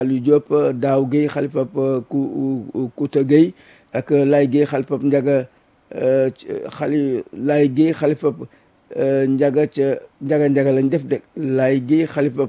Aliou Diop Daaw Guèye xalifab ku Kouta Guèye ak Lay Guèye xalifab Njaga xali Lay Guèye xalifab Njaga ca Njaga Njaga lañ def de Lay Guèye xalifab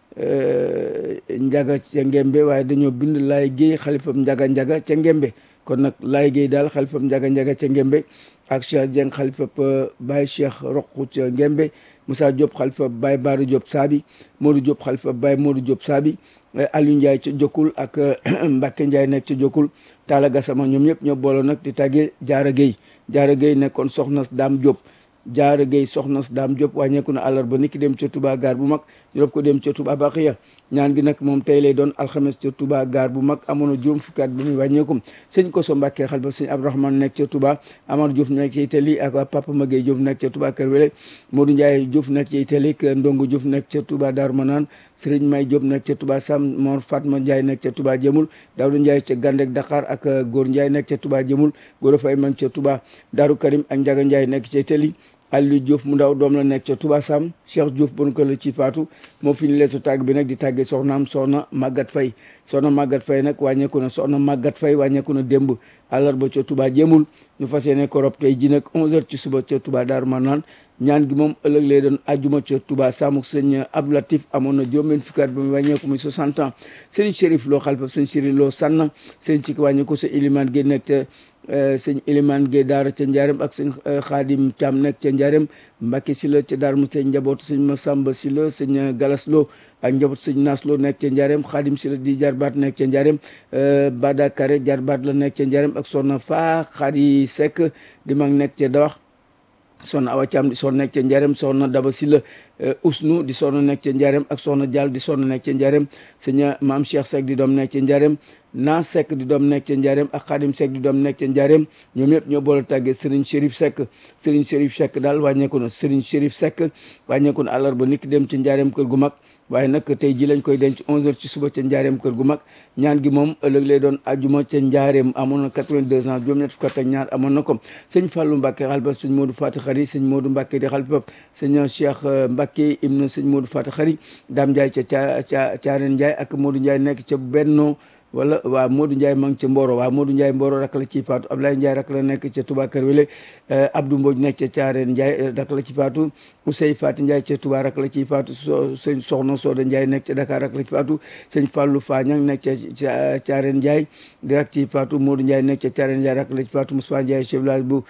Njaga ca Ngembe waaye dañoo bind Lay Guèye xalifab Njaga Njaga ca Ngembe kon nag Lay Guèye daal xalifab Njaga Njaga ca Ngembe ak Cheikh Dieng xalifab Baye Cheikh Roqu ca Ngembe Moussa Diop xalifa Baye Baara Diop Saabi Modou Diop xalifa Baye Modou Diop Saabi Aliou Ndiaye ca Jokkul ak Mbacke Ndiaye nekk ca Jokkul Talla Gassama ñoom ñëpp ñoo booloo nag di tàggee Jaara Gueye Jaara Gueye nekkoon soxna Dame Diop Jaara Gueye soxna Dame Diop wàññeeku na àllarba niki dem ca Touba gaar bu mag ñu rob ko dem ca Touba Baxiya ñaan gi nag moom tey lay doon alxames ca Touba gaar bu mag amoon na juróom fukki at ba muy wàññeekum sëñ Koso Mbàkke xalifa sëñ Abdourahmane nekk ca Touba Amar Diouf nekk ca Italie ak waa Papa Magueye Diouf nekk ca Touba Kër Wele Modou Ndiaye Diouf nekk ca Italie ak Ndongo Diouf nekk ca Touba Darou Manane Serigne May Diop nekk ca Touba Sam Mor Fatma Ndiaye nekk ca Touba Jëmul Daouda Ndiaye ca Gandek Dakar ak Góor Ndiaye nekk ca Touba Jëmul Góor Fay man ca Touba Darou Karim ak Ndiaga Ndiaye nekk ca Italie Aliou Diouf mu ndaw doom la nekk ca Touba Sam Cheikh Diouf bon ko la ci faatu moo fi ñu leetu tàgg bi nag di tàggee soxnaam soxna Maguette Faye soxna Maguette Faye nag wàññeeku na soxna Maguette Faye wàññeeku na démb àllarba ca Touba jéemul ñu fas yéene ko rob tey ji nag 11h ci suba ca Touba Darou Manane ñaan gi moom ëllëg lay doon ajjuma ca Touba Samuk sëñ Abdou Latif amoon na juróom benn fukki at ba mu wàññeeku muy 60 ans sëñ Chérif Lo xalifa sëñ Chérif Lo sànn sëñ ci wàññeeku sa Iliman gi nekk ca sëñ Iliman Gueye daara ca Ndiarème ak sëñ Xaadim Thiam nekk ca Ndiarème Mbacke si la ca Darou Mouhty njabootu sëñ Massamba si la sëñ Galas Lo ak njabootu sëñ Nas Lo nekk ca Ndiarème Xaadim si la di jarbaat nekk ca Ndiarème Bada Kare jarbaat la nekk ca Ndiarème ak soxna Faa Xaadi Seck di mag nekk ca Dawax soxna Awa Thiam di soxna nekk ca Ndiarème soxna Daba si la Usnu di soxna nekk ca Ndiarème ak soxna Diall di soxna nekk ca Ndiarème sëñ Maam Cheikh Seck di doom nekk ca Ndiarème naa Seck di doom nekk ca Ndiarème ak Xaadim Seck di doom nekk ca Ndiarème ñoom ñëpp ñoo boole tàggee Serigne Chérif Seck Serigne Chérif Seck daal wàññeeku na Serigne Chérif Seck wàññeeku na àllarba niki dem ca Ndiarème kër gu mag waaye nag tey ji lañ koy denc 11h ci suba ca Ndiarème kër gu mag ñaan gi moom ëllëg lay doon ajuma ca Ndiarème amoon na 82 ans juróom-ñett fukk ak ñaar amoon na ko sëñ Fallou Mbacke xalifa sëñ Modou Fati Xari sëñ Modou Mbacke di xalifa sëñ Cheikh Mbacke ibnu sëñ Modou Fati Xari Dame Ndiaye ca ca Caaren Ndiaye ak Modou Ndiaye nekk ca Benno wala waa Modou Ndiaye ma ngi ca Mboro waa Modou Ndiaye Mboro rak la ci faatu Ablaye Ndiaye rak la nekk ca Touba Kër Wele Abdou Mbodj nekk ca Caareen Ndiaye rak la ci faatu Ousey Fati Ndiaye ca Touba rak la ci faatu so sëñ Soxna Soda Ndiaye nekk ca Dakar rak la ci faatu sëñ Fallou Fagnang nekk ca Caareen Ndiaye di rak ci faatu Modou Ndiaye nekk ca Caareen Ndiaye rak la ci faatu Moussa Ndiaye chef village bu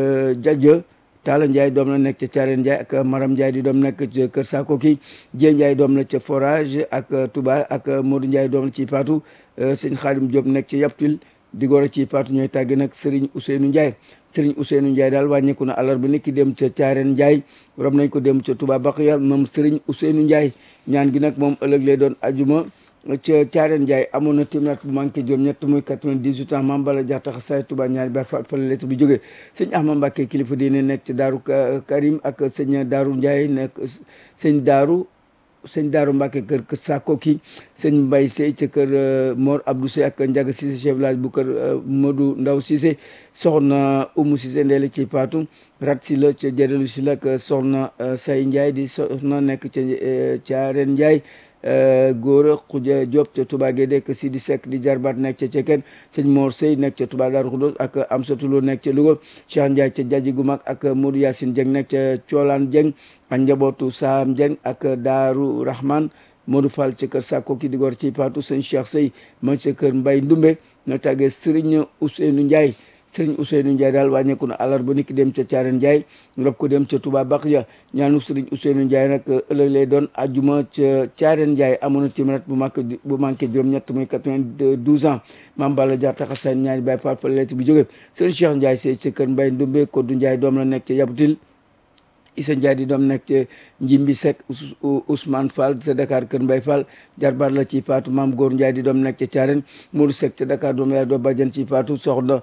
Jadja Talla Ndiaye doom la nekk ca Caareen Ndiaye ak Maram Ndiaye di doom nekk ca Kër Sakoki Dieng Ndiaye doom la ca Forage ak Touba ak Modou Ndiaye doom la ci faatu sëñ Xaadim Diop nekk ci Yaptil di góor a ci faatu ñooy tàgg nag Serigne Ousseynou Ndiaye Serigne Ousseynou Ndiaye daal wàññeeku na àllarba niki dem ca Caareen Ndiaye rob nañ ko dem ca Touba Baxiya moom Serigne Ousseynou Ndiaye ñaan gi nag moom ëllëg lay doon ajuma ca Caareen Ndiaye amoon na téeméer bu manqué juróom ñett muy 98 ans Mame Balla Diatta Xasaay Touba ñaari ba fa la lettre bi jógee sëñ Ahmad Mbacke kilifa diine nekk ca Daaru Karim ak sëñ Daaru Ndiaye nekk sëñ Daaru sëñ Daaru Mbacke kër kër Sakoki sëñ Mbaye Sey ca kër Mor Abdou Sey ak Ndiaga Cissé chef village bu kër Modou Ndaw Cissé soxna Oumou Cissé ndeele ci Fatou rat si la ca jërelu si la ak soxna Say Ndiaye di soxna nekk ca Caareen Ndiaye góor a xuja Diop ca Touba Guédé ak Sidi Seck di jarbaat nekk ca Cekeen sëñ Mor Sey nekk ca Touba Darou Khoudoss ak Amsatou Lo nekk ca Louga Cheikh Ndiaye ca Jaji gu mag ak Modou Yacine Dieng nekk ca Coolaan Dieng ak njabootu Saam Dieng ak Daaru Rahman Modou Fall ca kër Sakko ki di gor ci Fatou sëñ Cheikh Sey ma ca kër Mbay Ndumbe ñoo tàggee Serigne Ousseynou Ndiaye Serigne Ousseynou Ndiaye daal wàññeeku na àllarba niki dem ca Caaren Ndiaye rob ko dem ca Touba Baxiya ñaanu Serigne Ousseynou Ndiaye nag ëllëg lay doon ajuma ca Caaren Ndiaye amoon na téeméer bu manqué bu manqué juróom-ñett muy 92 ans Mame Balla Diatta Xasaay ñaari Baay Faal fa leet bi jóge Serigne Cheikh Ndiaye sey ca kër Mbay Ndumbe Koddu Ndiaye doom la nekk ca Yabutil Issa Ndiaye di doom nekk ca Njimbi Seck Ousmane Fall ca Dakar Kër Mbay Fall jarbaat la ci faatu Maam Góor Ndiaye di doom nekk ca Thiarène Modou Seck ca Dakar doom yaay doo bàjjan ci faatu soxna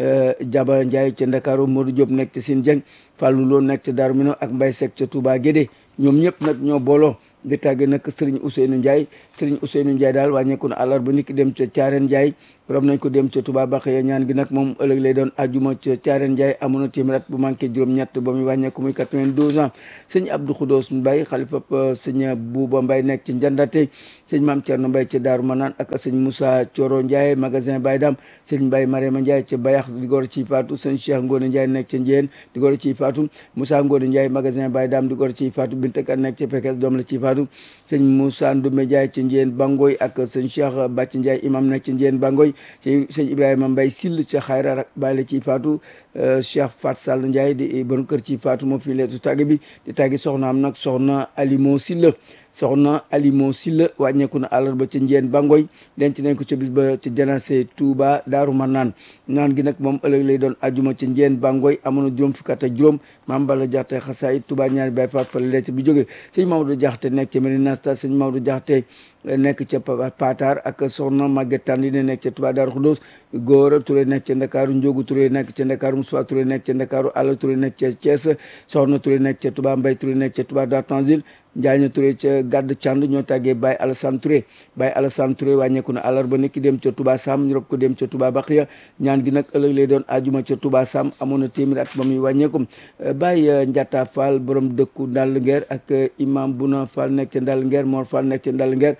Jaba Ndiaye ca Ndakaaru Modou Diop nekk ca Sine Dieng Fallou Lo nekk ca Darou Minam ak Mbay Seck ca Touba Guédé ñoom ñëpp nag ñoo booloo di tàgge nag Serigne Ousseynou Ndiaye Serigne Ousseynou Ndiaye daal wàññeeku na àllarba niki dem ca Thiarène Ndiaye rob nañ ko dem ca Touba Bakhya ñaan gi nag moom ëllëg lay doon ajuma ca Thiarène Ndiaye amoon na téeméer at bu manqué juróom-ñett ba muy wàññeeku muy 92 ans sëñ Abdou Khoudos Mbaye xalifa sëñ Bouba Mbaye nekk ci Njandate sëñ Mame Thierno Mbaye ca Daaru Manaan ak sëñ Moussa Thioro Ndiaye magasin Baye Dam sëñ Mbaye Mariama Ndiaye ca Bayax di gor ci faatu sëñ Cheikh Ngone Ndiaye nekk ca Njiyeen di gor ci faatu Moussa Ngone Ndiaye magasin Baye Dam di gor ci faatu Binta Kan nekk ca Pekes doom la ci faatu sëñ Moussa Ndoumé Ndiaye ca Njiyeen Bangoy ak sëñ Cheikh Bàcc Ndiaye imam nekk ca Njiyeen Bangoy sëñ Ibrahima Mbaye Sill ca Xayra rak bàyyi la ci faatu Cheikh Fat Sall Ndiaye di bon kër ci faatu moo fi leetu tàgg bi di tàggi soxna am nag soxna Alimo Silla soxna Alimo Silla wàññeeku na àllarba ca Njiyeen Bangoy denc nañ ko ca bis ba ca janase Touba Daaru Marnaan naan gi nag moom ëllëg lay doon ajuma ca Njiyeen Bangoy amoon na juróom fukki at ak juróom maam Balla Jaxate xasaay Touba ñaari bay faat fa leet bi jóge sëñ Maodo Jaxate nekk ca Medina Star sëñ Maodo Jaxate nekk ca Patar ak soxna Maguette Tandi ne nekk ca Touba Daaru Xudoos Góora Touré nekk ca Ndakaaru Njóogu Touré nekk ca Ndakaaru Moussa Touré nekk ca Ndakaaru Alla Touré nekk ca Thiès soxna Touré nekk ca Touba Mbay Touré nekk ca Touba Dar Tanzil Njaaña Touré ca Gàdd Cànd ñoo tàggee Baye Alassane Touré Baye Alassane Touré wàññeeku na àllarba nekki dem ca Touba Sam ñu rob ko dem ca Touba Baxiya ñaan gi nag ëllëg lay doon ajuma ca Touba Sam amoon na téeméer at ba muy wàññeeku Baye Njata Fall borom dëkku Ndall Ngeer ak imam Buna Fall nekk ca Ndall Ngeer Mor Fall nekk ca Ndall Ngeer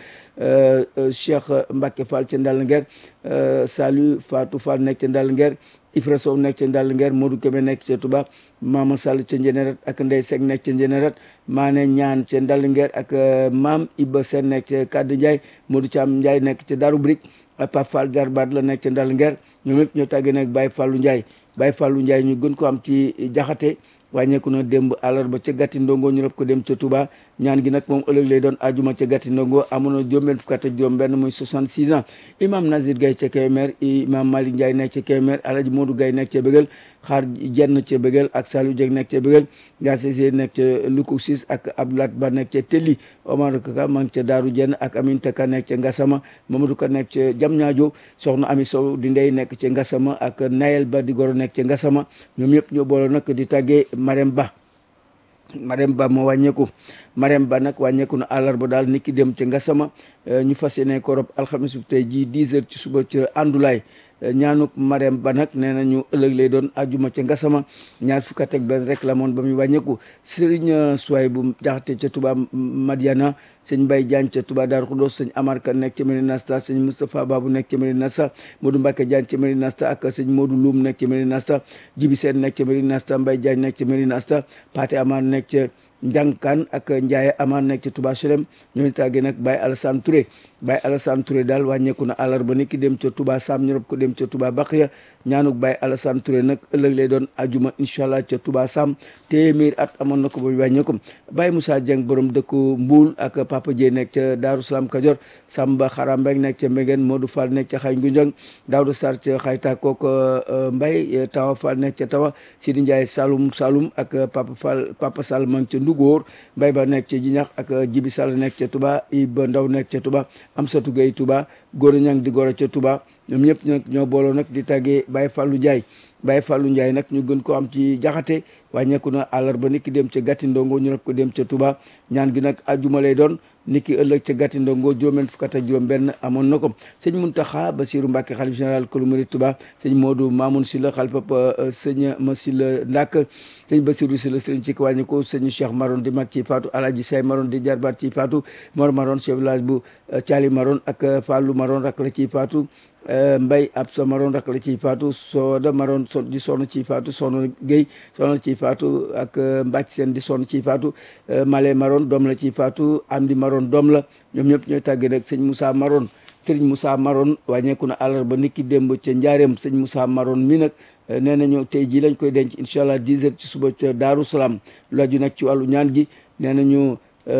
Cheikh Mbacke Fall ca Ndall Ngeer Salut Fatou Fall nekk ca Ndall Ngeer Ifra Sow nekk ca Ndall Ngeer Modou Kébé nekk ca Touba Mama Sall ca Njénérat ak Ndey Seck nekk ca Njénérat Maane Ñaan ca Ndall Ngeer ak Maam Iba Sen nekk ca Kaddu Ndiaye Modou Thiam Ndiaye nekk ca Darou Brick Pape Fall Jarbaat la nekk ca Ndall Ngeer ñoom ñëpp ñoo tàggee nag Baye Fallou Ndiaye Baye Fallou Ndiaye ñu gën ko am ci jaxate wàññeeku na démb àllarba ca gàtti ndongo ñu rob ko dem ca Touba ñaan gi nag moom ëllëg lay doon ajuma ca gàtti ndongo amoon na juróom-benn fukk ak juróom benn muy 66 ans imam Nazir Gaye ca Kébémer imam Malick Ndiaye nekk ca Kébémer Alaji Modou Gaye nekk ca Bégal xaar jenn ca Bégal ak Saliou Dieng nekk ca Bégal Gassé nekk ca Luku Sis ak Abdoulat Ba nekk ca Telli Omar Kaka man ca Daaru Jenn ak Aminta Ka nekk ca Ngassama Mamadou Ka nekk ca Diamniadio soxna Ami Sow di ndey nekk ca Ngassama ak Nayel Ba di goro nekk ca Ngassama ñoom ñëpp ñoo boole nag di tàggee Marème Ba Marème Ba moo wàññeeku Marème Ba nag wàññeeku na àllarba daal niki dem ca Ngassama ñu fas yéene ko rob alxames bu tey jii 10 heures ci suba ca Andulaay ñaanuk Marème Ba nag nee nañu ëllëg lay doon ajuma ca Ngassama ñaar fukk ak benn rek la moon ba muy wàññeeku Serigne Souay bu jaxate ca Touba Madiana sëñ Mbaye Diagne ca Touba Darou Khoudoss sëñ Amar Ka nekk ca Medina Star sëñ Moustapha Babou nekk ca Medina Star Modou Mbacke Diagne ca Medina Star ak sëñ Modou Loum nekk ca Medina Star Jibi Sène nekk ca Medina Star Mbaye Diagne nekk ca Medina Star Paté Amar nekk ca Njànkaan ak Ndiaye Amar nekk ca Touba Chelem ñooñu tàggee nag Baye Alassane Touré Baye Alassane Touré daal wàññeeku na àllarba ni ki dem ca Touba Sam ñu rob ko dem ca Touba Baxiya ñaanuk Baye Alassane Touré nag ëllëg lay doon ajuma incha allah ca Touba Sam téeméer at amoon na ko ba wàññeeku Baye Moussa Dieng borom dëkku Mbuul ak Papa Dieye nekk ca Daaru Salaam Kajoor Samba Xarambeng nekk ca Mbegen Modou Fall nekk ca Xay Ngunjang Daouda Sarr ca Xayta kook Mbay Tawa Fall nekk ca Tawa Sidi Ndiaye Saloum Saloum ak Papa Fall Papa Sall mang ca Ndugóor Mbay ba nekk ca Jiñax ak Jibi Sall nekk ca Touba Iba Ndaw nekk ca Touba Amsatou Gueye Touba Góor Ñang di góor ca Touba ñoom ñëpp nag ñoo booloo nag di tàggee Baye Fallou Ndiaye Baye Fallou Ndiaye nag ñu gën ko am ci jaxate wàññeeku na àllarba niki dem ca gàtti ndongo ñu rob ko dem ca Touba ñaan gi nag ajuma lay doon niki ëllëg ca gàtti ndongo juróom-benn fukk ak juróom benn amoon na ko sëñ Muntaxa Basiru Mbàkke xalif général kulu murid Touba sëñ Modou Mamoun Sylla xalifa sëñ ma Sylla Ndak sëñ Basiru Sylla sëñ ci wàññi ko sëñ Cheikh Maron di mag ci faatu Alaji Say Maron di jarbaat ci faatu Mor Maron chef village bu Thiali Maron ak Fallou Maron rak la ci faatu Mbay ab sa maroon rak la ciy faatu sooda maroon so di sonn ciy faatu sonn Guèye sonn ciy faatu ak mbàcc seen di sonn ciy faatu Malé maroon doom la ciy faatu Amdi maroon doom la ñoom ñëpp ñooy tàggee nag sëñ Moussa maroon sëñ Moussa maroon wàññeeku na àllarba niki démb ca njaareem sëñ Moussa maroon mi nag nee nañu tey jii lañ koy denc incha allah 10 heures ci suba ca Daaru Salaam lu aju nag ci wàllu ñaan gi nee nañu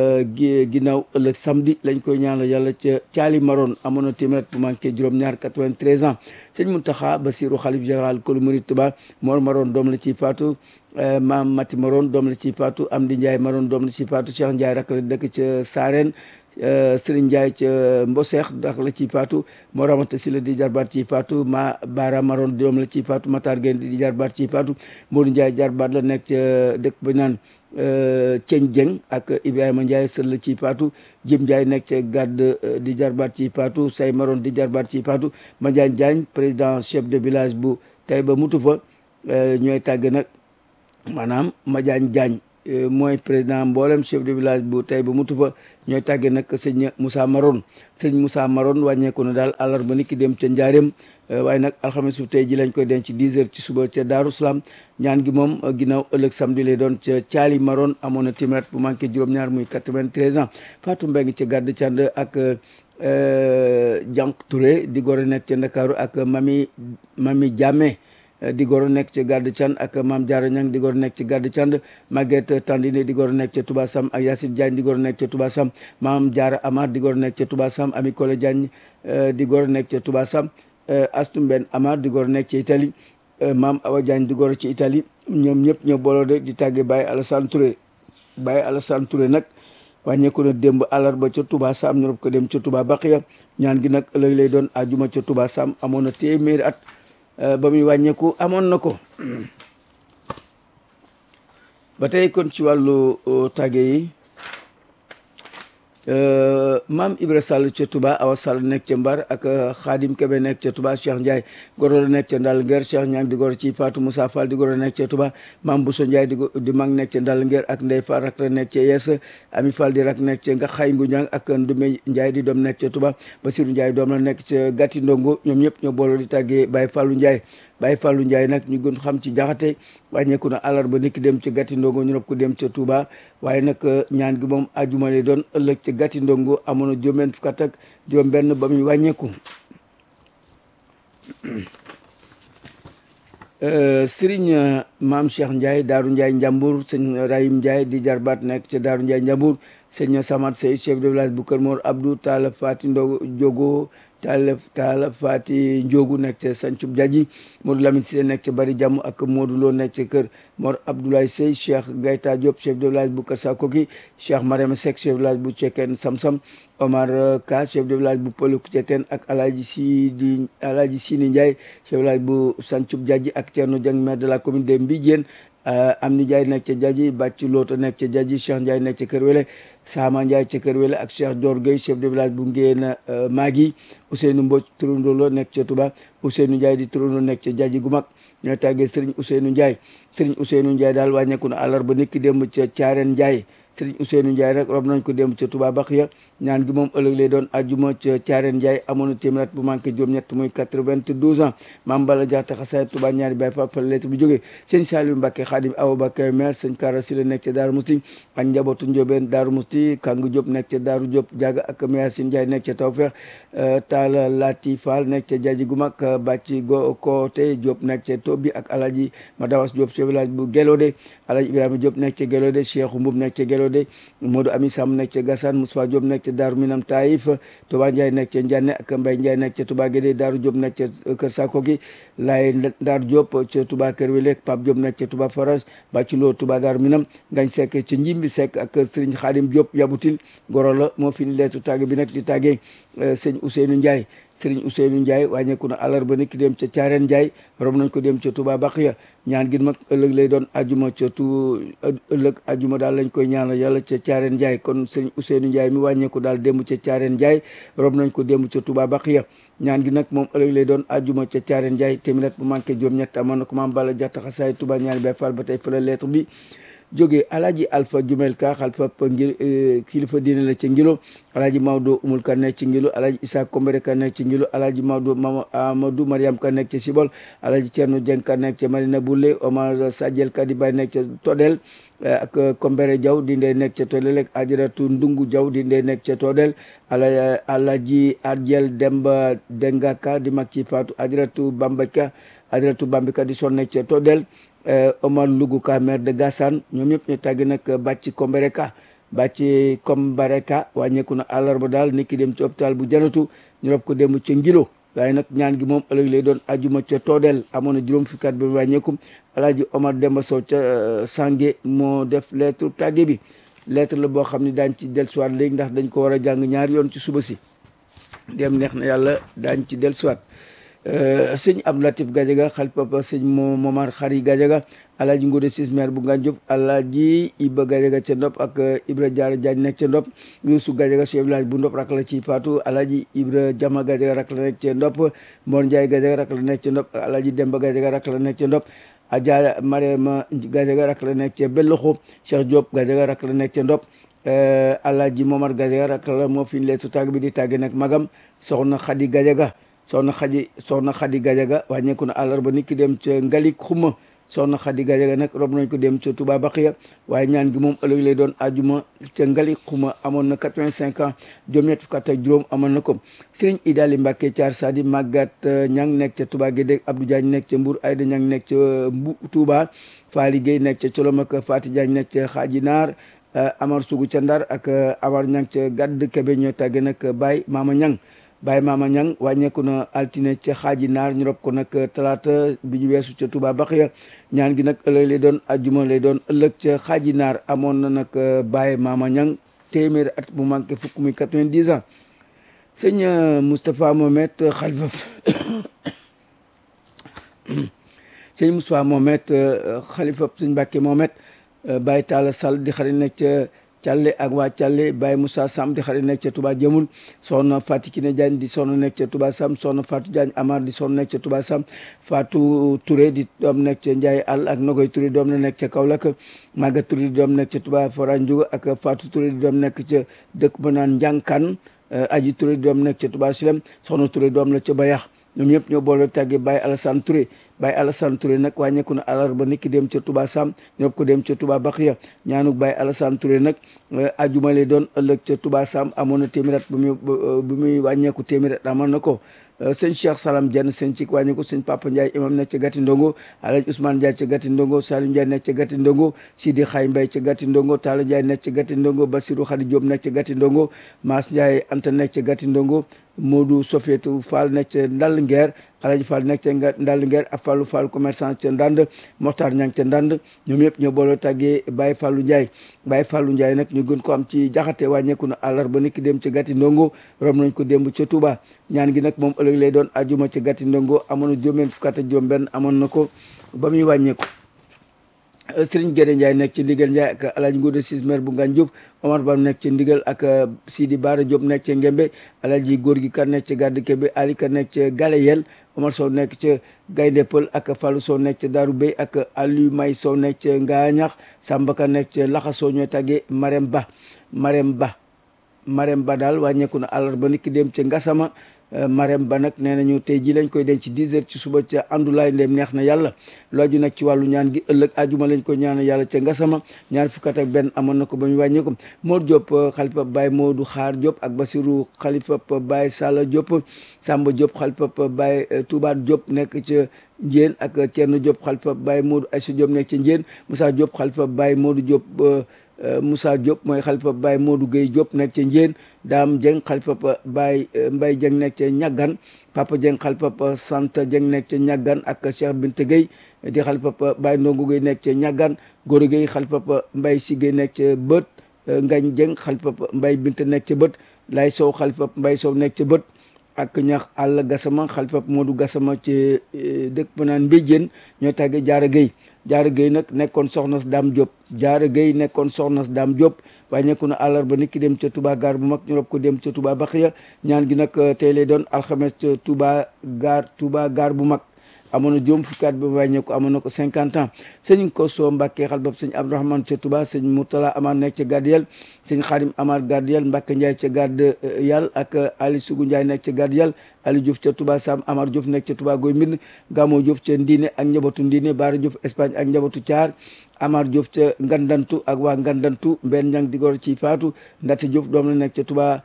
ginnaaw ëllëg samedi lañ koy ñaanal yàlla ca caali maroon amoon na téeméer bu manqué juróom-ñaar 93 ans sëñ Muntaxa Basiru xalif général kulu murid Tuba Mor maroon doom la ciy faatu maam Mati maroon doom la ciy faatu Amdi Ndiaye maroon doom la ciy faatu Cheikh Ndiaye rak la dëkk ca Saareen Serigne Ndiaye ca Mboseex ndax la ciy faatu moo ramata si la di jarbaat ciy faatu ma Baara Maron doom la ciy faatu Matar Gueye di jarbaat ciy faatu Modou Ndiaye jarbaat la nekk ca dëkk ba naan Ceeñ Jeng ak Ibrahima Ndiaye sër la ciy faatu Jim Ndiaye nekk ca gàdd di jarbaat ciy faatu Say Maron di jarbaat ciy faatu Madiagne Diagne président chef de village bu Taïba mutu fa ñooy tàgg nag maanaam Madiagne Diagne mooy président mboolem chef de village bu Taïba mutu fa ñooy tàgge nag sëñ Moussa Maron sëñ Moussa Maron wàññeeku na daal àllarba ni ki dem ca Njaareem waaye nag alxames bu tey ji lañ koy denc 10 heures ci suba ca Daaru Salaam ñaan gi moom ginnaaw ëllëg samedi lay doon ca Caali Maron amoon na téeméer bu manqué juróom-ñaar muy 93 ans Fatou Mbengue ca gàdd cand ak Jank Touré di góor a nekk ca Ndakaaru ak Mami Mami Diame di góor a nekk ca gàdd cand ak Maam Diarra Niang di góor a nekk ca gàdd cand Maguette Tandine di góor a nekk ca Touba Sam ak Yacine Diagne di góor a nekk ca Touba Sam Maam Diarra Amar di góor a nekk ca Touba Sam Ami Kole Diagne di góor a nekk ca Touba Sam Astou Mben Amar di góor a nekk ca Italie Maam Awa Diagne di góor ci Italie ñoom ñëpp ñoo booloo de di tàgge Baye Alassane Touré Baye Alassane Touré nag wàññeeku na démb àllarba ca Touba Sam ñu rob ko dem ca Touba Baqiya ñaan gi nag ëllëg lay doon ajuma ca Touba Sam amoon na téeméeri at ba muy wàññeeku amoon na ko ba tey kon ci wàllu tàgge yi maam Ibra Sall ca Touba Awa Sall nekk ca Mbar ak Khadim Kebe nekk ca Touba Cheikh Ndiaye goro la nekk ca Ndal Nguer Cheikh Niang di goro ci Fatou Moussa Fall di goro nekk ca Touba maam Bousso Ndiaye di di mag nekk ca Ndal Nguer ak Ndey Fall rak la nekk ca Yes Ami Fall di rak nekk ca nga xay ngu ñang ak Ndume Ndiaye di doom nekk ca Touba Basirou Ndiaye doom la nekk ca Gatti Ndongo ñoom ñëpp ñoo booloo di tàggee Baye Fallou Ndiaye Baye Fallou Ndiaye nag ñu gën xam ci jaxate wàññeeku na àllarba niki dem ca Gatti Ndongo ñu rob ko dem ca Touba waaye nag ñaan gi moom ajuma lay doon ëllëg ca Gatti Ndongo amoon na juróom-benn fukk ak juróom benn ba muy wàññeeku Serigne Maam Cheikh Ndiaye Daaru Ndiaye Njambur sëñ Rahim Ndiaye di jarbaat nekk ca Daaru Ndiaye Njambur sëñ Samat Sey chef de village bu Kër Mor Abdou Talla Fati Ndo Jogo Talla Talla Fati Ndiogu nekk ca Sancub Jaji Modou Lamine Sile nekk ca Bari Jàmm ak Modou Lo nekk ca kër Mor Abdoulaye Sey Cheikh Gayta Diop chef de village bu Kër Sakoki Cheikh Marème Seck chef de village bu Cekkeen Samsam Omar Ka chef de village bu Pëluk Cekkeen ak Alaaji Sidi Alaaji Sini Ndiaye chef de village bu Sancub Jaji ak Thierno Dieng maire de la commune de Mbijeen am ni Ndiaye nekk ca Jaji Bàcc Loota nekk ca Jaji Cheikh Ndiaye nekk ca Kër Wele Sama Ndiaye ca Kër Wele ak Cheikh Dior Gueye chef de village bu Ngéen Maagi Ousseynou Mbodj turandoo la nekk ca Touba Ousseynou Ndiaye di turandoo nekk ca Jaji gu mag ñoo tàggee Serigne Ousseynou Ndiaye Serigne Ousseynou Ndiaye daal wàññeeku na àllarba niki démb ca Caareen Ndiaye Serigne Ousseynou Ndiaye nag rob nañ ko démb ca Touba Baxiya ñaan gi moom ëllëg lay doon ajuma ca Caareen Ndiaye amoon na téeméer bu manqué juróom-ñett muy quatre-vingt-douze ans maam Bala Jaxate xasaay Touba ñaari baay fa fa lettre bi jógee sëñ Saliou Mbacke Khadim Awa Bakay maire sëñ Kara Sila nekk ca Daaru Musti ak njabootu Njóobeen Daaru Musti Kangu Diop nekk ca Daaru Diop Jaga ak Mayasin Ndiaye nekk ca Tawfeex Talla Lati Fall nekk ca Jaji gu mag Bàcci Go Koote Diop nekk ca Tobi ak Alaji Madawas Diop chef village bu Gelode Alaji Ibrahima Diop nekk ca Gelode Cheikh Mboub nekk ca Gelode Modou Ami Sam nekk ca Gassane Moussa Diop nekk ca Daaru Minam Taïf Touba Ndiaye nekk ca Ndiane ak Mbaye Ndiaye nekk ca Touba Guédé Daaru Diop nekk ca Kër Sakoki Laye Ndar Diop ca Touba Kër Wele Pape Diop nekk ca Touba Forage Bàcci Lo Touba Daaru Minam Ngañ Seck ca Njimbi Seck ak Serigne Khadim Diop Yabutil Goro la moo fi ni leetu tàgge bi nag di tàggee sëñ Ousseynou Ndiaye Serigne Ousseynou Ndiaye wàññeeku na àllarba niki dem ca Caareen Ndiaye rom nañ ko dem ca Touba Baqiya ñaan gi mag ëllëg lay doon ajuma ca tu ëllëg ajuma daal lañ koy ñaanal yàlla ca Caareen Ndiaye kon Serigne Ousseynou Ndiaye mi wàññeeku daal démb ca Caareen Ndiaye rom nañ ko démb ca Touba Baqiya ñaan gi nag moom ëllëg lay doon ajuma ca Caareen Ndiaye téeméer bu manqué juróom-ñett amoon na ko maam Balla Jaxta xasaay Touba ñaari bay fall ba tey fa la lettre bi jóge alaaji alpha jumel ka xalfa ngir kilifa diine la ci ngilo alaaji maodo umul ka nekk ci ngilo alaaji isa kombere ka nekk ci ngilo alaaji maodo mama amadou mariam ka nekk ci sibol alaaji cerno jeng ka nekk ci marina bulle omar sadiel ka di bay nekk ca todel ak kombere jaw di ndey nekk ca todel ak ajaratu ndungu jaw di ndey nekk ca todel ala alaaji adjel demba dengaka di mag ci faatu ajaratu bambaka ajaratu bambika di son nekk ca todel Omar Lugu Ka maire de Gassane ñoom ñëpp ñu tàggi nag bàcci Kombereka bàcci Kombereka wàññeeku na àllarba daal nit ki dem ci hôpital bu janatu ñu rob ko dem ca Ngilo waaye nag ñaan gi moom ëllëg lay doon ajuma ca Toodel amoon na juróom fukki at ba wàññeeku Alaaji Omar Demba Sow ca Sange moo def lettre tàgge bi lettre la boo xam ne daañ ci dellusiwaat léegi ndax dañ ko war a jàng ñaari yoon ci suba si dem neex na yàlla daañ ci dellusiwaat sëñ Abdou Latif Gadiaga xal papa sëñ mo Momar Xari Gadiaga alaaji Ngode Sis maire bu Ngane Diop alaaji Iba Gadiaga ca Ndop ak Ibra Diarra Diagne nekk ca Ndop Youssou Gadiaga chef village bu Ndop rak la ci Fatou alaaji Ibra Jama Gadiaga rak la nekk ca Ndop Mor Ndiaye Gadiaga rak la nekk ca Ndop alaaji Demba Gadiaga rak la nekk ca Ndop Adja Mariama Gadiaga rak la nekk ca Belloxo Cheikh Diop Gadiaga rak la nekk ca Ndop alaaji Momar Gadiaga rak la moo fi leetu tàgg bi di tàgge nag magam soxna Xadi Gadiaga soxna xadi soxna xadi gajaga wàññeeku na àllarba nit ki dem ca ngalik xuma soxna xadi gajaga nag rob nañ ko dem ca Touba Baxiya waaye ñaan gi moom ëllëg lay doon ajuma ca ngalik xuma amoon na quatre-vingt-cinq ans juróom ñett fukk ak juróom amoon na ko sëriñ Idali Mbàkke Caar Sadi Magat ñang nekk ca Touba Gédé Abdou Diagne nekk ca Mbour Ayda ñang nekk ca Mbu Touba Faali Gueye nekk ca Colom ak Fati Diagne nekk ca Xaaji Naar Amar Sugu ca Ndar ak Amar ñang ca Gadd Kebe ñoo tàgge nag Baye Mama ñang Baye Mama Ñang wàññeeku na altine ca xaaji naar ñu rob ko nag talaata bi ñu weesu ca Touba Baxiya ñaan gi nag ëllëg lay doon ajjuma lay doon ëllëg ca xaaji naar amoon na nag Baye Mama Ñang téeméeri at bu manqué fukk muy quatre-vingt-dix ans sëñ Moustapha Mohamed xalifa sëñ Moustapha Mohamed xalifa sëñ Mbàkke Mohamed Baye Talla Sall di xarit nekk ca Càlle ak waa Càlle Baye Moussa Sam di xarit nekk ca Touba Jëmul soxna Fatou Kiné Diagne di soxna nekk ca Touba Sam soxna Fatou Diagne Amar di soxna nekk ca Touba Sam Fatou Touré di doom nekk ca Ndiaye All ak Nogoy Touré doom na nekk ca Kaolack Maga Touré di doom nekk ca Touba Fora Ndiouga ak Fatou Touré di doom nekk ca dëkk ba naan Njànkan Aji Touré di doom nekk ca Touba Silem soxna Touré doom la ca Bayax ñoom ñëpp ñoo boole tàggee Baye Alassane Touré Baye Alassane Touré nag wàññeeku na àllarba niki dem ca Touba Sam ñoo ko dem ca Touba Baxiya ñaanuk Baye Alassane Touré nag ajuma lay doon ëllëg ca Touba Sam amoon na téeméer at bu muy bu muy wàññeeku téeméer at amoon na ko sëñ Cheikh Salam Dieng sëñ Cik wàññeeku sëñ Papa Ndiaye imam nekk ca Gati Ndongo Alhaji Ousmane Ndiaye ca Gati Ndongo Salim Ndiaye nekk ca Gati Ndongo Sidi Xaay Mbay ca Gati Ndongo Talla Ndiaye nekk ca Gati Ndongo Basirou Khady Diop nekk ca Gati Ndongo Maas Ndiaye Anta nekk ca Gati Ndongo Modou Sofietou Fall nekk ca Ndall Ngeer Alaji Fall nekk ca Ndall Ngeer ak Fallou Fall commerçant ca Ndand Moxtaar Ñang ca Ndand ñoom ñëpp ñoo booloo tàggee Baye Fallou Ndiaye Baye Fallou Ndiaye nag ñu gën ko am ci jaxate wàññeeku na àllarba niki dem ca Gati Ndongo rom nañ ko démb ca Touba ñaan gi nag moom ëllëg lay doon ajuma ca Gati Ndongo amoon na juróom-benn fukk ak juróom benn amoon na ko ba muy wàññeeku Sëriñ Gédé Ndiaye nekk ci ndigal Ndiaye ak Alaaji Ngouda Sis maire bu Ngane Diop Omar Bam nekk ci ndigal ak Sidi Bara Diop nekk ca Ngembe Alaaji góor gi kan nekk ca Gàdd Kebe Ali kan nekk ca Galeyel Omar Sow nekk ca Gaynde Pël ak Fallou Sow nekk ca Daaru Bey ak Aliou May Sow nekk ca Ngaañax Samba Ka nekk ca Laxasoo ñooy tàggee Marème Ba Marème Ba Marème Ba daal wàññeeku na àllarba niki dem ca Ngasama Marème Ba nag nee nañu tey ji lañ koy denc ci 10 heures ci suba ca àndulaay ndem neex na yàlla looju nag ci wàllu ñaan gi ëllëg ajuma lañ koy ñaan yàlla ca ngasama ñaar fukkat ak benn amoon na ko ba ñu wàññi ko Mor Diop xalifa Baye Modou Xaar Diop ak Basirou xalifa Baye Salla Diop Samba Diop xalifa Baye Touba Diop nekk ca Njéen ak Thierno Diop xalifa Baye Modou Aïssa Diop nekk ca Njéen Moussa Diop xalifa Baye Modou Diop Moussa Diop mooy xalifa Baye Modou Gueye Diop nekk ca Njéen Daam Dieng xalifa Baye Mbaye Dieng nekk ca Ñaggan Papa Dieng xalifa Santa Dieng nekk ca Ñaggan ak Cheikh Binte Gueye di xalifa Baye Ndongo Gueye nekk ca Ñaggan Goro Gueye xalifa Mbaye Si Gueye nekk ca Bët Ngañ Dieng xalifa Mbaye Binte nekk ca Bët Lay Sow xalifa Mbaye Sow nekk ca Bët ak ñax àll gasama xalifa Modou gasama ci dëkk ba naan Mbéjéen ñoo tàggee Jaara Gueye Jaara Gueye nag nekkoon soxna si Daam Diop Jaara Gueye nekkoon soxna si Daam Diop wàññeeku na àllarba nit ki dem ca Touba gaar bu mag ñu rob ko dem ca Touba Baxiya ñaan gi nag tey lay doon alxames ca Touba gaar Touba gaar bu mag amoon na juróom fukki at ba wàññeeku amoon na ko cinquante ans sëñ ko soo Mbàkke xal bab sëñ Abdourahmane ca Touba sëñ Moutala Amar nekk ca Gardiyel sëñ Xaadim Amar Gardiyel Mbàkke Ndiaye ca Gard yàll ak Ali Sugu Ndiaye nekk ca Gardiyel Ali Diouf ca Touba Sam Amar Diouf nekk ca Touba Goy Mbind Gamo Diouf ca Ndiine ak njabootu Ndiine Baara Diouf Espagne ak njabootu Thiar Amar Diouf ca Ngandantu ak waa Ngandantu Mbenn Ñang di gor ci Faatu Ndati Diouf doom la nekk ca Touba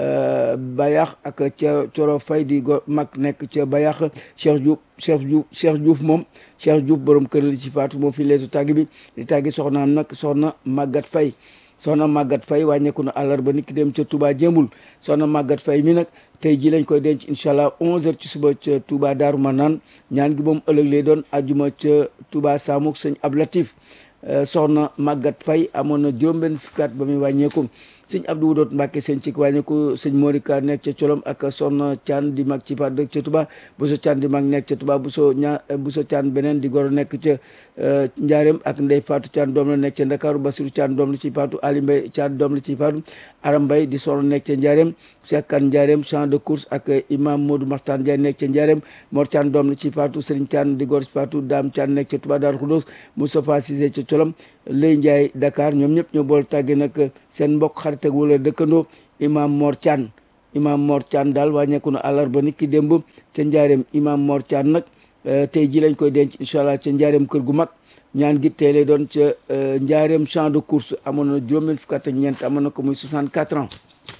Bayax ak ca Coro Fay di go mag nekk ca Bayax Cheikh Diouf Cheikh Diouf Cheikh Diouf moom Cheikh Diouf borom kër li ci faatu moom fi leetu tàgg bi di tàggi soxnaam nag soxna Magat Fay soxna Magat Fay wàññeeku na àllarba nit ki dem ca Touba Jémbul soxna Magat Fay mi nag tey ji lañ koy denc incha allah 11h ci suba ca Touba Daaru Manaan ñaan gi moom ëllëg lay doon ajuma ca Touba Samuk sëñ Ab Latif soxna Maguette Faye amoon na juróom-benn fukki at ba muy wàññeeku sëñ Abdou Wudoot Mbacke sëñ ci wàññeeku sëñ Morika nekk ca Colom ak soxna Thian di mag ci paat dëkk ca Touba Bousso Thian di mag nekk ca Touba Bousso ña Bousso Thian beneen di goro nekk ca Njaareem ak Ndey Fatou Thian doom la nekk ca Ndakaaru Basiru Thian doom la ci paatu Ali Mbay Thian doom la ci paatu Aram Mbay di soxna nekk ca Njaareem Cheikh Kan Njaareem champ de course ak imam Modou Maxtaan Ndiaye nekk ca Njaareem Mor Thian doom la ci paatu Serigne Thian di gor ci paatu Dame Thian nekk ca Touba Darou Khoudoss Moustapha Cissé ca Colom Lay Ndiaye Dakar ñoom ñëpp ñoo bool tàgge nag seen mbokk xarit ak wala dëkkandoo imam Mor Thian imam Mor Thian daal wàññeeku na àllarba nit ki démb ca Njaareem imam Mor Thian nag tey ji lañ koy denc incha allah ca Njaareem kër gu mag ñaan gi tey lay doon ca Njaareem champ de course amoon na juróom-benn fukk ak ñeent amoon na ko muy 64 ans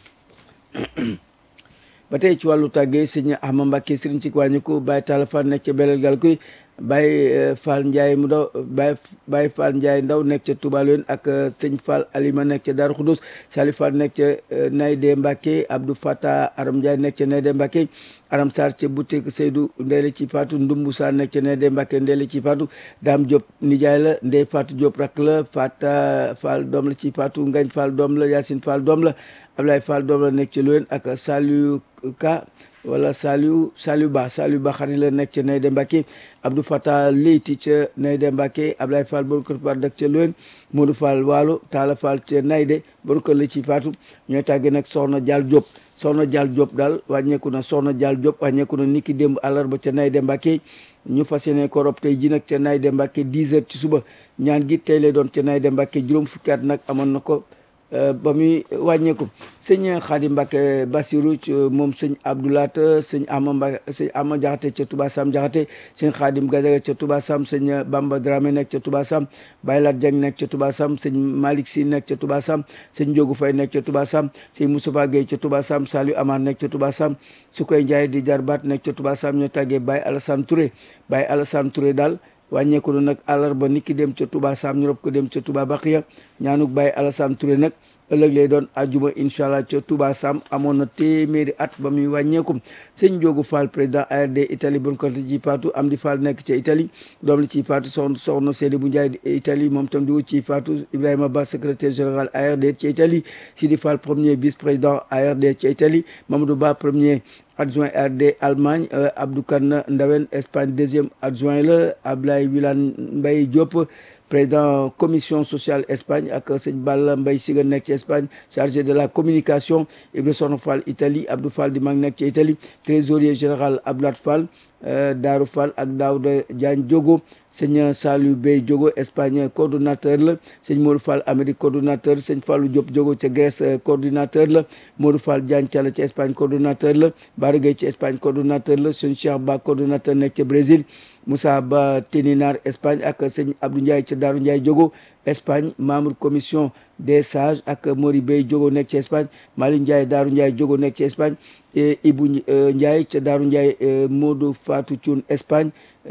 ba tey ci wàllu tàggee sëñ Ahmad Mbacke sëriñ ci wàññiku Baye Talla Fall nekk ca Belel gal kuy Baye Fall Ndiaye mu ndaw Baye Baye Fall Ndiaye ndaw nekk ca Touba Loyen ak sëñ Fall Alima nekk ca Darou Khoudoss Salif Fall nekk ca Nayde Mbacke Abdou Fata Aram Ndiaye nekk ca Nayde Mbacke Aram Sarr ca boutique Seydou Ndeye ci Fatou Ndumbu Sarr nekk ca Nayde Mbacke Ndeye ci Fatou Dame Diop nijaay la Ndeye Fatou Diop rak la Fata Fall doom la ci Fatou Ngagne Fall doom la Yacine Fall doom la Ablaye Fall doom la nekk ca Loyen ak Saliou Ka wala Saliou Saliou Ba Saliou Ba xarit la nekk ca Nayde Mbacke Abdou Fata Leyti ca Nayde Mbacke Ablaye Fall boru kër par dëkk ca Loyen Modou Fall Waalo Talla Fall ca Nayde boru kër la ci Fatou ñooy tàggee nag Soxna Dial Diop Soxna Dial Diop daal wàññeeku na Soxna Dial Diop wàññeeku na niki démb àllarba ca Nayde Mbacke ñu fas yéene ko rob tey ji nag ca Nayde Mbacke 10 heures ci suba ñaan gi tey lay doon ca Nayde Mbacke juróom fukki at nag amoon na ko ba muy wàññeeku sëñ Xaadim Mbacke Basiru moom sëñ Abdoulaat sëñ Ama Mbacke sëñ Ama Jaxate ca Touba Sam Jaxate sëñ Xaadim Gadaga ca Touba Sam sëñ Bamba Dramé nekk ca Touba Sam Baylat Dieng nekk ca Touba Sam sëñ Malick Si nekk ca Touba Sam sëñ Njogu Fay nekk ca Touba Sam sëñ Moustapha Gueye ca Touba Sam Saliou Amar nekk ca Touba Sam Sukoy Ndiaye di jarbaat nekk ca Touba Sam ñoo tàggee Baye Alassane Touré Baye Alassane Touré daal wàññeeku na nag àllarba nit ki dem ca Touba Sam ñu rob ko dem ca Touba Baxiya ñaanuk Baye Alassane Touré nag ëllëg lay doon ajuma incha allah ca Touba Sam amoon na téeméeri at ba muy wàññeeku sëñ Njoogu Fall président ARD Italie bon ko ci faatu am di Fall nekk ca Italie doom li ci faatu soxna soxna Seydou bu Ndiaye Italie moom tam di wut ci faatu Ibrahima Ba secrétaire général ARD ca Italie Sidi Fall premier vice président ARD ca Italie Mamadou Ba premier adjoint RD Allemagne Abdou Kane Ndawen Espagne deuxième adjoint la Ablaye Wilane Mbaye Diop président commission sociale Espagne ak sëñ Balla Mbaye Siga nekk ci Espagne chargé de la communication Ibra Soxna Fall Italie Abdou Fall di mag nekk ci Italie trésorier général Abdoulaye Fall Daaru Fall ak Daouda Diagne Diogo sëñ Saliou Bey Diogo Espagne coordonnateur la sëñ Modou Fall Amérique coordonnateur sëñ Fallou Diop Diogo ca Grèce coordinateur la Modou Fall Diagne Thiala ci Espagne coordonnateur la Bara Gueye ci Espagne coordonnateur la sëñ Cheikh Ba coordonnateur nekk ca Brésil Moussa Ba Téninar Espagne ak sëñ Abdou Ndiaye ca Daaru Ndiaye Diogo Espagne membre commission des sages ak Mori Bey Diogo nekk ci Espagne Mali Ndiaye Daaru Ndiaye Diogo nekk ci Espagne Ibou Ndiaye ca Daaru Ndiaye Modou Fatou Thioune Espagne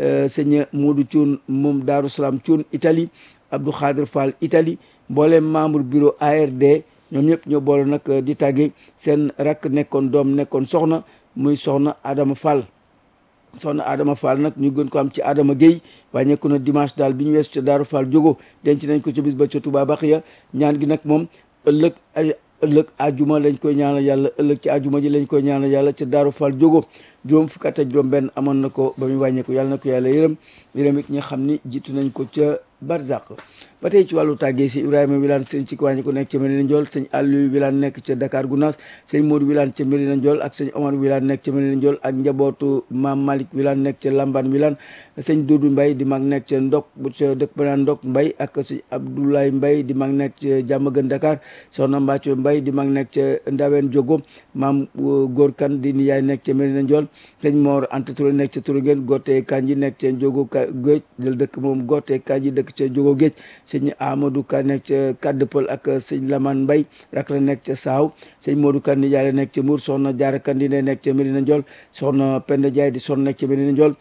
sëñ Modou Thioune moom Daaru Salaam Thioune Italie Abdou Khadir Fall Italie mboolem membre bureau ARD ñoom ñëpp ñoo boole nag di tàgge seen rakk nekkoon doom nekkoon soxna muy soxna Adama Fall soxna Adama Fall nag ñu gën ko am ci Adama Gueye wàññeeku na dimanche daal bi ñu weesu ca Daaru Fall Diogo denc nañ ko ca bis ba ca Touba Baxiya ñaan gi nag moom ëllëg ëllëg ajuma lañ koy ñaanal yàlla ëllëg ci ajuma ji lañ koy ñaanal yàlla ca Daaru Fall Diogo juróom fukk ak juróom benn amoon na ko ba muy wàññeeku yàlla na ko yàlla yërëm yërëm it ñi xam ni jiitu nañ ko ca Barzak ba tey ci wàllu tàggee si Ibrahima Wilane sëñ ci wàññi ko nekk ca Medina Ndiol sëñ Aliou Wilane nekk ca Dakar Gounass sëñ Modou Wilane ca Medina Ndiol ak sëñ Omar Wilane nekk ca Medina Ndiol ak njabootu Maam Malick Wilane nekk ca Lamban Wilane sëñ Doudou Mbaye di mag nekk ca Ndok bu ca dëkk ba naan Ndok Mbaye ak sëñ Abdoulaye Mbaye di mag nekk ca Diamaguène Dakar soxna Mbacco Mbaye di mag nekk ca Ndawen Diogo maam Góor Kan di niyaay nekk ca Medina Ndiol sëñ Mor Anta Touré nekk ca Touré Gote Kanji nekk ca Diogo Géej dal dëkk moom Gote Kanji dëkk ca Diogo Géej sëñ Amadou Ka nekk ca Kaddepal ak sëñ Lamane Mbaye rak la nekk ca Saaw sëñ Modou Kan di jaay nekk ca Mbour soxna Jaara Kan di nekk ca Medina Ndiol soxna Penda Jaay di son nekk ca Medina Ndiol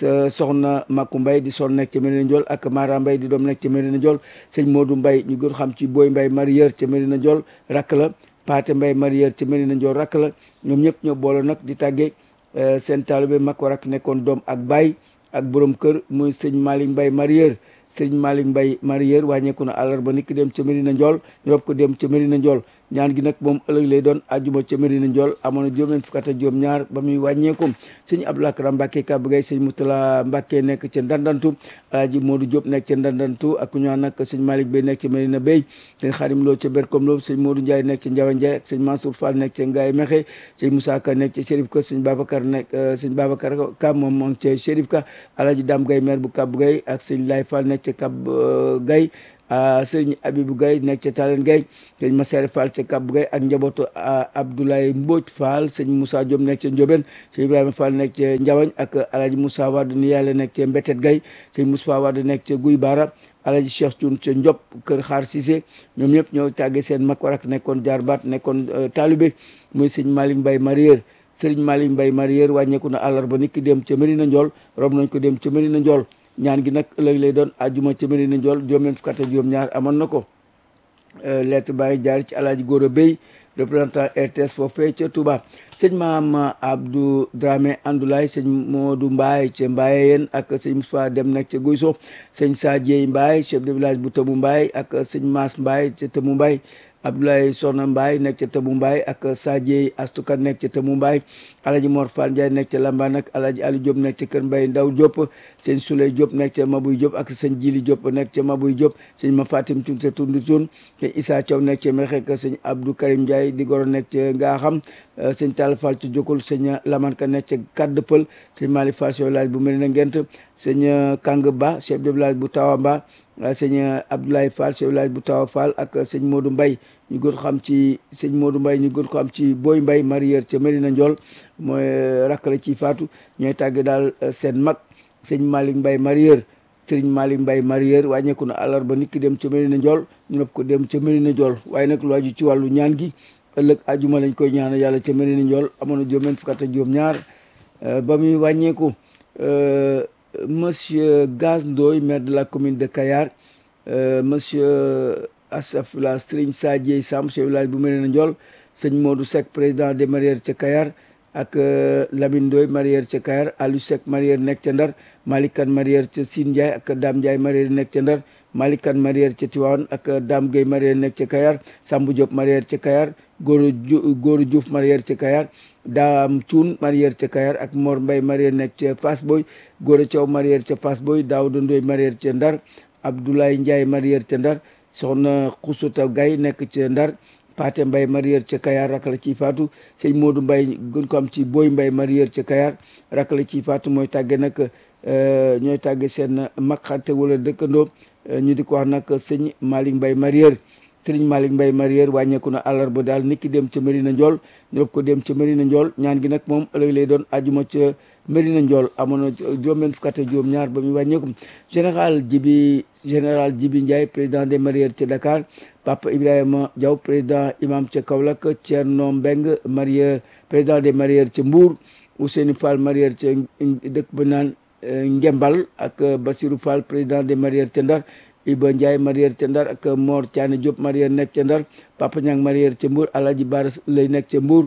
soxna Maku Mbaye di son nekk ca Medina Ndiol ak Mara Mbaye di doom nekk ca Medina Ndiol sëñ Modou Mbaye ñu gën xam ci Boy Mbaye marieur ca Medina Ndiol rak la Paate Mbaye marieur ca Medina Ndiol rak la ñoom ñëpp ñoo boole nag di tàggee seen taalibe mag war ak nekkoon doom ak baay ak borom kër muy sëñ Malick Mbaye marieur sëriñ Malick Mbaye Marieur wàññeeku na àllarba niki dem ca Medina Ndiol ñu rob ko dem ca Medina Ndiol ñaan gi nag moom ëllëg lay doon ajuma ca Medina Ndiol amoon na juróom-ñeent fukk ak juróom ñaar ba muy wàññeeku sëñ Abdoulaye Karam Mbacke Kaba Gueye sëñ Moutala Mbacke nekk ca Ndandantu alaaji Modou Diop nekk ca Ndandantu ak ñu naan nag sëñ Malick Bey nekk ca Medina Bey sëñ Xarim Lo ca Berkom Lo sëñ Modou Ndiaye nekk ca Ndiawa Ndiaye ak sëñ Mansour Fall nekk ca Ngaye Mexe sëñ Moussa Ka nekk ca Chérif Ka sëñ Babacar nekk sëñ Babacar Ka moom moom ca Chérif Ka alaaji Dame Gueye maire bu Kaba Gueye ak sëñ Lay Fall nekk ca Kaba Gueye sëriñ Abibou Gaye nekk ca Talen Gaye sëñ Masere Fall ca Kab Gaye ak njabootu Abdoulaye Mbodj Fall sëñ Moussa Diop nekk ca Ndiobène sëñ Ibrahima Fall nekk ca Ndiawañ ak Alhaji Moussa Wade ni yàlla nekk ca Mbetet Gaye sëñ Moussa Wade nekk ca Guy Bara Alhaji Cheikh Thioune ca Ndiop kër Xaar Cissé ñoom ñëpp ñoo tàggee seen mag warak nekkoon jaarbaat nekkoon taalibe muy sëñ Malick Mbaye Marieur sëriñ Malick Mbaye Marieur wàññeeku na àllarba nit ki dem ca Medina Ndiol rob nañ ko dem ca Medina Ndiol ñaan gi nag ëllëg lay doon àjjuma ca Medina Ndiol juróom-ñeent fukk ak juróom-ñaar amoon na ko lettre baa ngi jaar ci alaaji Gora Bey représentant RTS foofee ca Touba sëñ maam Abdou Dramé Andoulaye sëñ Modou Mbaye ca Mbaye yéen ak sëñ Moussa Dem nekk ca Guyso sëñ Sadie Mbaye chef de village bu Tëmu Mbaye ak sëñ Mass Mbaye ca Tëmu Mbaye Abdoulaye Soxna Mbaye nekk ca Tëmu Mbaye ak Sadie Astuka nekk ca Tëmu Mbaye Alaji Mor Fall Ndiaye nekk ca Lambane ak Alaji Ali Diop nekk ca Kër Mbaye Ndaw Diop sëñ Souley Diop nekk ca Mabuy Diop ak sëñ Jili Diop nekk ca Mabuy Diop sëñ Ma Fatim Tun ca Tundu Tun sëñ Issa Thiaw nekk ca Mexe ak sëñ Abdou Karim Ndiaye di goro nekk ca Ngaaxam sëñ Tall Fall ca Jokul sëñ Laman Ka nekk ca Kadd Pël sëñ Mali Fall chef de village bu Medina Ngent sëñ Kang Ba chef de village bu Tawamba sëñ Abdoulaye Fall chef de village bu Tawa Fall ak sëñ Modou Mbaye ñu gën ko xam ci sëñ Modou Mbaye ñu gën ko xam ci Boy Mbaye Marieur ca Medina Ndiol mooy rakkale ci faatu ñooy tàgge daal seen mag sëñ Malick Mbaye Marieur sëriñ Malick Mbaye Marieur wàññeeku na àllarba nit ki dem ca Medina Ndiol ñu nopp ko dem ca Medina Ndiol waaye nag lu aju ci wàllu ñaan gi ëllëg ajuma lañ koy ñaanal yàlla ca Medina Ndiol amoon na juróom-ñeent fukk ak juróom ñaar ba muy wàññeeku monsieur Gaz Ndoye maire de la commune de Kayar monsieur Asafula Serigne Sadie Sam chef village bu Medina Ndiol sëñ Modou Seck président des marieurs ca Kayar ak Lamine Ndoye marieur ca Kayar Aliou Seck marieur nekk ca Ndar Malick Kane marieur ca Sine Ndiaye ak Dame Ndiaye marieur nekk ca Ndar Malick Kane marieur ca Tivaouane ak Dame Gueye marieur nekk ca Kayar Sambou Diop marieur ca Kayar Goro Goro Diouf marieur ca Kayar Dame Thioune marieur ca Kayar ak Mor Mbaye marieur nekk ca Fass Boy Goro Thiaw marieur ca Fass Boy Daouda Ndoye marieur ca Ndar Abdoulaye Ndiaye marieur ca Ndar soxna Xusuta Gaye nekk ca Ndar Paate Mbaye marieur ca Kayar rak la ciy faatu sëñ Modou Mbaye gën ko am ci Boy Mbaye marieur ca Kayar rak la ciy faatu mooy tàgge nag ñooy tàgge seen mag xarte wala dëkkandoo ñu di ko wax nag sëñ Malick Mbaye marieur sëriñ Malick Mbaye marieur wàññeeku na àllarba daal nit ki dem ca Medina Ndiol ñu rob ko dem ca Medina Ndiol ñaan gi nag moom ëllëg lay doon ajuma ca Medina Ndiol amoon na juróom-benn fukk ak juróom-ñaar ba muy wàññeeku général Jibi général Jibi Ndiaye président des marieurs ca Dakar Papa Ibrahima Diaw président imam ca Kaolack Thierno Mbeng marieur président des marieurs ca Mbour Ousseynou Fall marieur ca dëkk ba naan Ngembal ak Basirou Fall président des marieurs ca Ndar Iba Ndiaye marieur ca Ndar ak Mor Thiané Diop marieur nekk ca Ndar Papa Niang marieur ca Mbour Alhaji Bara lay nekk ca Mbour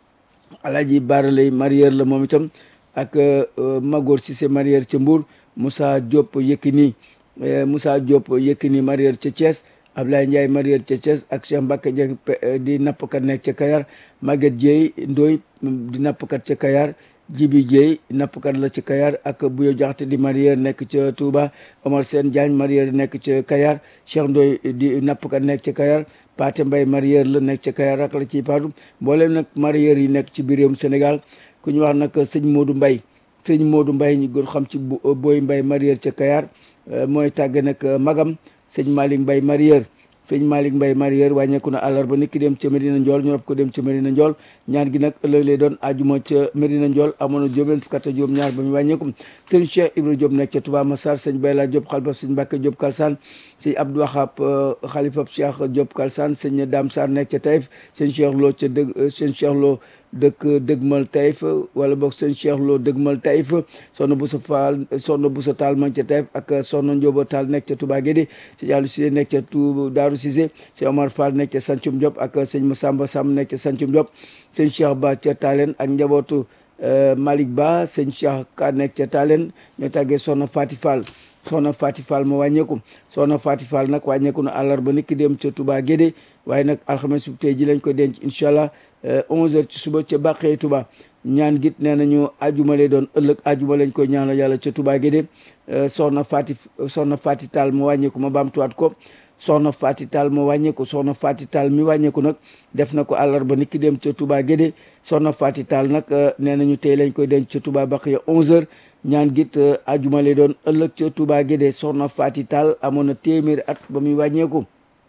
Alhaji Bara lay marieur la moom itam ak Magor Cissé marieur ca Mbour Moussa Diop Yekini Moussa Diop Yekini marieur ca Thiès Ablaye Ndiaye marieur ca Thiès ak Cheikh Mbacke Dieng di nappkat nekk ca Kayar Maguette Dieye Ndoy di nappkat ca Kayar Jibi Dieye nappkat la ca Kayar ak Buyo Jaxate di marieur nekk ca Touba Omar Sène Diagne marieur nekk ca Kayar Cheikh Ndoy di nappkat nekk ca Kayar Paate Mbaye marieur la nekk ca Kayar rak la ciy paatu mboolem nag marieur yi nekk ci biir réewum Sénégal ku ñu wax nag sëñ Modou Mbaye sëñ Modou Mbaye ñu gën xam ci Boy Mbaye marieur ca Kayar mooy tàgge nag magam sëñ Malick Mbaye marieur sëñ Malick Mbaye marieur wàññeeku na àllarba nit ki dem ca Medina Ndiol ñu rob ko dem ca Medina Ndiol ñaan gi nag ëllëg lay doon ajuma ca Medina Ndiol amoon na juróom fukk ak juróom ñaar ba mu wàññeeku sëñ Cheikh Ibrahima Diop nekk ca Touba Massar sëñ Bayla Diop xalifa sëñ Mbacke Diop Kalsane sëñ Abdou Wahab xalifa Cheikh Diop Kalsane sëñ Dame Sarr nekk ca Taïf sëñ Cheikh Lo ca dëgg sëñ Cheikh Lo dëkk dëgmal Taïf wala boog sëñ Cheikh Lo dëgmal Taïf soxna Boussa Fall soxna Boussa Tall ma ca Taïf ak soxna Ndiobo Tall nekk ca Touba Guédé sëñ Aliou Cissé nekk ca Tou Daaru Cissé sëñ Omar Fall nekk ca Sancum Diop ak sëñ Massamba Sam nekk ca Sancum Diop sëñ Cheikh Ba ca Talen ak njabootu Malick Ba sëñ Cheikh Ka nekk ca Talen ñoo tàggee soxna Fati Fall soxna Fati Fall ma wàññeeku soxna Fati Fall nag wàññeeku na àllarba niki dem ca Touba Guédé waaye nag alxames bu tey ji lañ ko denc incha allah 11h ci suba ca Bàqee Touba ñaan git nee nañu ajuma lay doon ëllëg ajuma lañ koy ñaanal yàlla ca Touba Guédé soxna Fati soxna Fati Tall ma wàññeeku ma baamtuwaat ko soxna Fati Tall ma wàññeeku soxna Fati Tall mi wàññeeku nag def na ko àllarba niki dem ca Touba Guédé soxna Fati Tall nag nee nañu tey lañ koy denc ca Touba Bàqee 11h ñaan git ajuma lay doon ëllëg ca Touba Guédé soxna Fati Tall amoon na téeméeri at ba muy wàññeeku.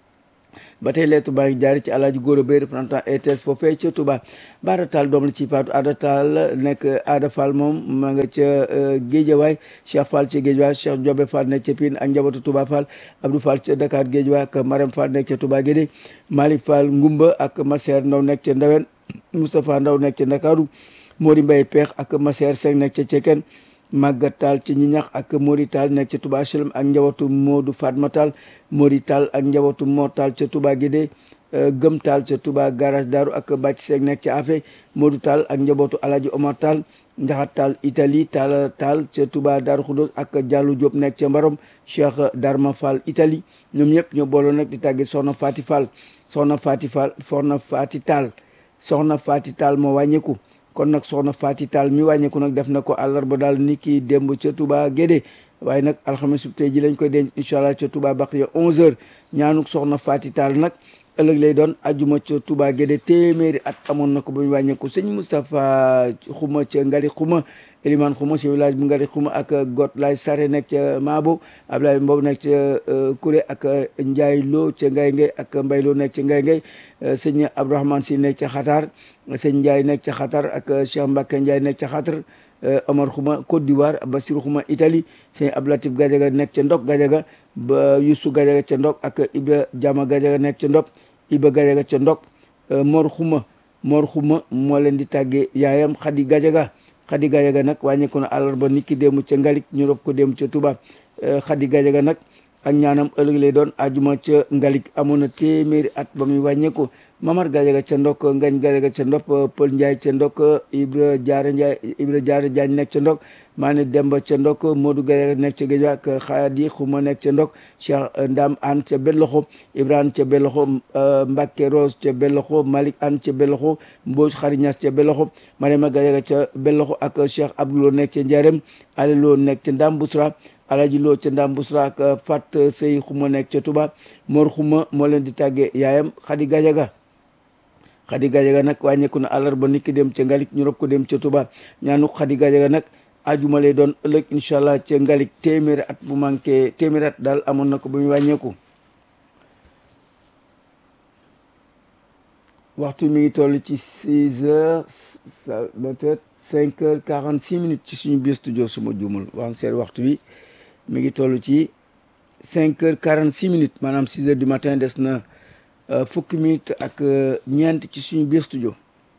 ba tey lettre baa ngi jaari ci alaaji góor bay représentant ETS foofee ca Touba Baara Tall doom la ci Faatu Aada Tall nekk Aada Fall moom ma nga ca Géejawaay Cheikh Fall ca Géejawaay Cheikh Jobe Fall nekk ca Pine ak njabootu Touba Fall Abdou Fall ca Dakar Géejawaay ak Marème Fall nekk ca Touba Guédé Malick Fall Ngumba ak Maseer Ndaw nekk ca Ndawen Moustapha Ndaw nekk ca Ndakaaru Mori Mbaye Peex ak Maseer Seng nekk ca Ceken Maguette Tall ci ñi ñax ak Mori Tall nekk ca Touba HLM ak njabootu Modou Fatma Tall Mori Tall ak njabootu Mor Tall ca Touba Guédé Gëm Tall ca Touba garage Daaru ak Bàcc Seeg nekk ca Afe Modou Tall ak njabootu Alaji Omar Tall Njaxat Tall Italie Tall Tall ca Touba Daaru Xudos ak Diallo Diop nekk ca Mbarom Cheikh Darma Fall Italie ñoom ñëpp ñoo booloo nag di tàgge Soxna Fati Fall Soxna Fati Fall Soxna Fati Tall Soxna Fati Tall moo wàññeeku kon nag soxna Fati Tall mi wàññeeku nag def na ko àllarba daal ni ki démb ca Touba Guédé waaye nag alxames tey ji lañ koy denc incha allah ca Touba Baqiya 11h ñaanuk soxna Fati Tall nag ëllëg lay doon ajuma ca Touba Guédé téeméeri at amoon na ko ba ñu wàññeeku sëñ Moustapha Xuma ca Ngari Xuma Elimane Xuma ci village bu Ngari Xuma ak Got lay Sare nekk ca Maabo Ablaye Mbow nekk ca Kuré ak Ndiaye Lo ca Ngay Ngay ak Mbay Lo nekk ca Ngay Ngay sëñ Abdourahmane Si nekk ca Xatar sëñ Ndiaye nekk ca Xatar ak Cheikh Mbacke Ndiaye nekk ca Xatar Omar Xuma Côte d'Ivoire Bassirou Xuma Italie sëñ Ablatif Gajaga nekk ca Ndok Gajaga ba Youssou Gajaga ca Ndok ak Ibra Jama Gajaga nekk ca Ndok Iba Gajaga ca Ndok Mor Xuma Mor Xuma moo leen di tàggee yaayam Xadi Gajaga Xadi Gajaga nag wàññeeku na àllarba nit ki démb ca Ngalik ñu rob ko démb ca Touba Xadi Gajaga nag ak ñaanam ëllëg lay doon ajuma ca Ngalik amoon na téeméeri at ba muy wàññeeku Mamar Gajaga ca ndok Ngañ Gajaga ca ndok Pël Ndiaye ca ndok Ibra Jaara Ndiaye Ibra Jaara Jaañ nekk ca ndok Maane Demba ca ndok Modou Gajaga nekk ca Géej ak Xaadi Xuma nekk ca ndok Cheikh Ndam An ca Belloxo Ibrahima ca Belloxo Mbacke Rose ca Belloxo Malick An ca Belloxo Mbodj Xari Ñas ca Belloxo Mariama Gajaga ca Belloxo ak Cheikh Abdoulo nekk ca Njarem Ali Lo nekk ca Ndam Bousra Alaji Lo ca Ndam Bousra ak Fat Sey Xuma nekk ca Touba Mor Xuma moo leen di tàggee yaayam Xadi Gajaga Xadi Gajaga nag wàññeeku na àllarba nit ki dem ca Ngalik ñu rob ko dem ca Touba ñaanu Xadi Gajaga nag ajuma lay doon ëllëg incha allah ca Ngalik téeméeri at bu manqué téeméeri at daal amoon na ko ba muy wàññeeku. waxtu mi ngi toll ci six heures peut-être cinq heures quarante six minutes ci suñu biir studio suma juumul wax seet waxtu bi mi ngi toll ci cinq heures quarante six minutes maanaam six heures du matin des na. fukki minute ak ñeent ci suñu biir studio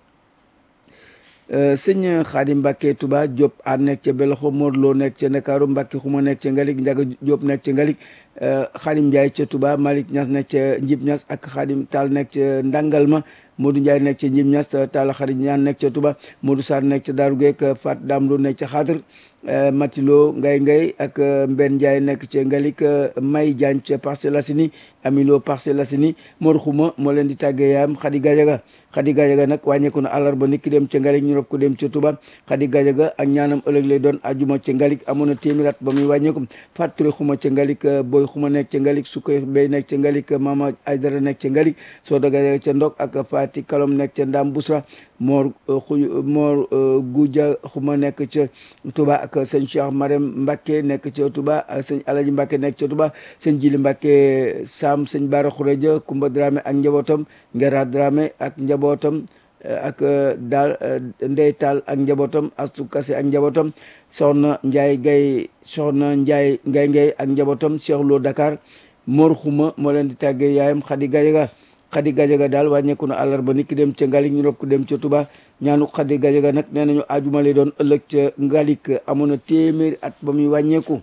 sëñ Xaadim Mbàkke Touba Diop a nekk ca Beloxo Modou Lo nekk ca Ndakaaru Mbàkke Xuma nekk ca Ngalik Njaga Diop nekk ca Ngalik Xaadim Ndiaye ca Touba Malick Ñas nekk ca Njib Ñas ak Xaadim Taal nekk ca Ndangalma Modou Ndiaye nekk ca Njib Ñas Taal Xarit Ñaan nekk ca Touba Modou Sarr nekk ca Daaru Geek Fat Dam Lo nekk ca Xaatar Matilo Ngay Ngay ak Mbenn Ndiaye nekk ca Ngalik May Diagne ca Parcelles Assainies Amilo Parcelles Assainies Mor Xuma moo leen di tàggee yaayam Xadi Gajaga Xadi Gajaga nag wàññeeku na àllarba nit ki dem ca Ngalik ñu rob ko dem ca Touba Xadi Gajaga ak ñaanam ëllëg lay doon ajuma ca Ngalik amoon na téeméer at ba muy wàññeeku Fat Touré Xuma ca Ngalik Boy Xuma nekk ca Ngalik Sukoy Bey nekk ca Ngalik Mama Aydara nekk ca Ngalik Soda Gajaga ca Ndok ak Fati Kalom nekk ca Ndam Busra Mor xuy Mor Guja Xuma nekk ca Touba ak sëñ Cheikh Marème Mbacke nekk ca Touba sëñ Alaji Mbacke nekk ca Touba sëñ Jili Mbacke Sam sëñ Bara Xureja Kumba Dramé ak njabootam Ngera Dramé ak njabootam ak daal Ndey Taal ak njabootam Astu Kase ak njabootam Soxna Ndiaye Gay Soxna Ndiaye Ngay Ngay ak njabootam Cheikh Lo Dakar Mor Xuma moo leen di tàggee yaayam Xadi Gajaga Xadi Gajaga daal wàññeeku na àllarba nit ki dem ca Ngalik ñu rob ko dem ca Touba ñaanu Xadi Gajaga nag nee nañu ajuma lay doon ëllëg ca Ngalik amoon na téeméeri at ba muy wàññeeku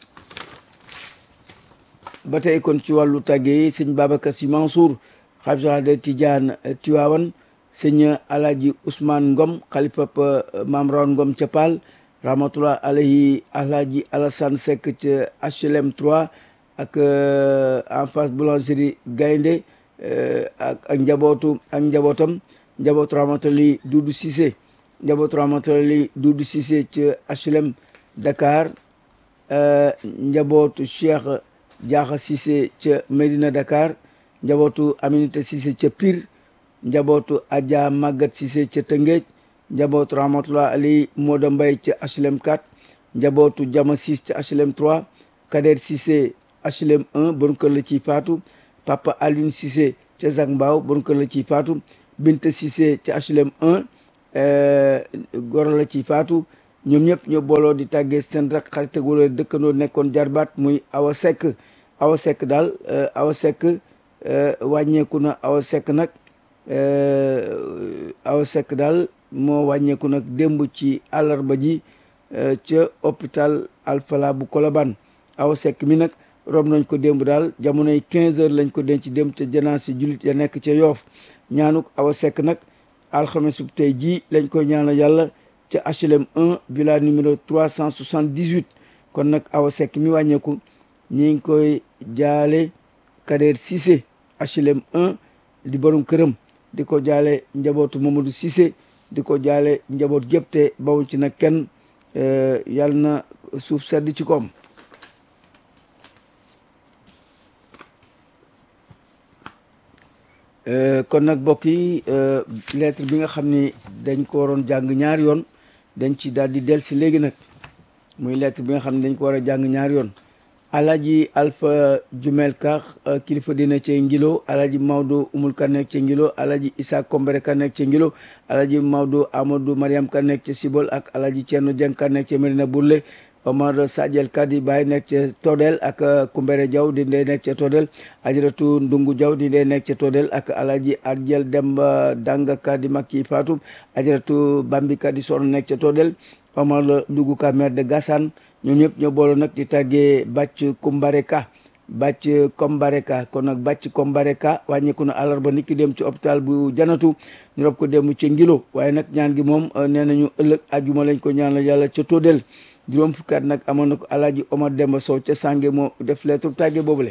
ba tey kon ci wàllu tàgge yi sëñ Babacar Sy Mansour xalif général de Tidiane Tivaouane sëñ Alaaji Ousmane Ngom xalifa Maam Rawan Ngom ca Paal rahmatullah alayhi alhaji Alassane Seck ca HLM 3 ak en face boulangerie Gaynde ak ak njabootu ak njabootam njabootu rahmatullah Doudou Cissé njabootu rahmatullah Doudou Cissé ca HLM Dakar njabootu Cheikh Diakha Cissé ca Medina Dakar njabootu Aminata Cissé ca Pire njabootu Adja Magat Cissé ca Tëngéej njabootu rahmatullah ali Moda Mbay ca HLM 4 njabootu Jama Sis ca HLM 3 Kader Cissé HLM 1 bon kër la ciy faatu Papa Alioune Cissé ca Zac Mbao bon kër la ciy faatu Binta Cissé ca HLM 1 goro la ciy faatu ñoom ñëpp ñoo booloo di tàggee seen rak xarit ak wala dëkkandoo nekkoon jarbaat muy Awa Seck Awa Seck daal Awa Seck wàññeeku na Awa Seck nag Awa Seck daal moo wàññeeku nag démb ci àllarba ji ca hôpital Alfala bu Colobane Awa Seck mi nag rob nañ ko démb daal jamonoy 15 heures lañ ko denc dem ca janaa si jullit ya nekk ca Yoof ñaanuk Awa Seck nag alxames bu tey jii lañ koy ñaanal yàlla ca HLM 1 villa numéro 378 kon nag Awa Seck mi wàññeeku ñi ngi koy jaale Kader Cissé HLM 1 di borom këram di ko jaale njabootu Mamadou Cissé di ko jaale njaboot gépp te bawuñ ci nag kenn yàlla na suuf sedd ci koom kon nag mbokk yi lettre bi nga xam ni dañ ko waroon jàng ñaari yoon dañ ci daal di del si léegi nag muy lettre bi nga xam ne dañ ko war a jàng ñaari yoon alaji alpha jumel ka kilifa dina ci ngilo alaji mawdo umul ka nekk ci ngilo alaji isa kombere ka nekk ci ngilo alaji mawdo amadou mariam ka nekk ci sibol ak alaji ceerno jeng ka nekk ci medina burle omar sadiel kadi baay nekk ca todel ak kumbere jaw di ndey nekk ca todel ajiratu ndungu jaw di ndey nekk ca todel ak alaji arjel demba danga kadi makki fatou ajiratu bambi kadi sono nekk ca todel omar ndugu ka maire de gassane ñoom ñëpp ñoo booloo nag di tàggee bàcc kumbareka bàcc kombareka kon nag bàcc kombareka wàññeeku na àllarba niki dem ci hôpital bu janatu ñu rob ko dem ci ngilo waaye nag ñaan gi moom nee nañu ëllëg ajuma lañ ko ñaanal yàlla ca Todel juróom fukki at nag amoon na ko alaaji Omar Demba Sow ca Sànge moo def lettre tàggee boobule